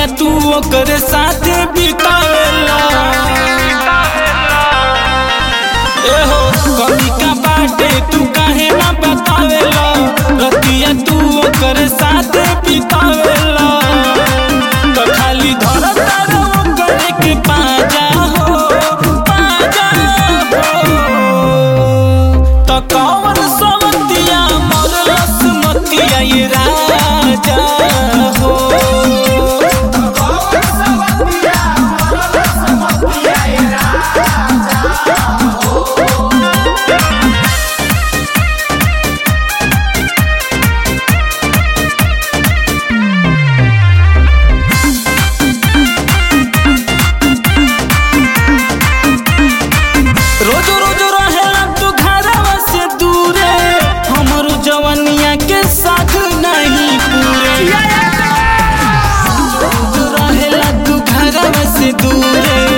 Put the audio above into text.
रतिया तू ओकर साथे बितावेला एहो कमी का बाटे तू काहे ना बतावेला रतिया तू ओकर साथे बितावेला तो खाली धरता रहो करे के पाजा हो पाजा हो तो कौन सवतिया मरलस मतिया ये राजा हो रोज रोज रहेला तू घरवा से दूरे हमरो जवनिया के साथ नहीं पूरे रोज रहेला तू घरवा से दूरे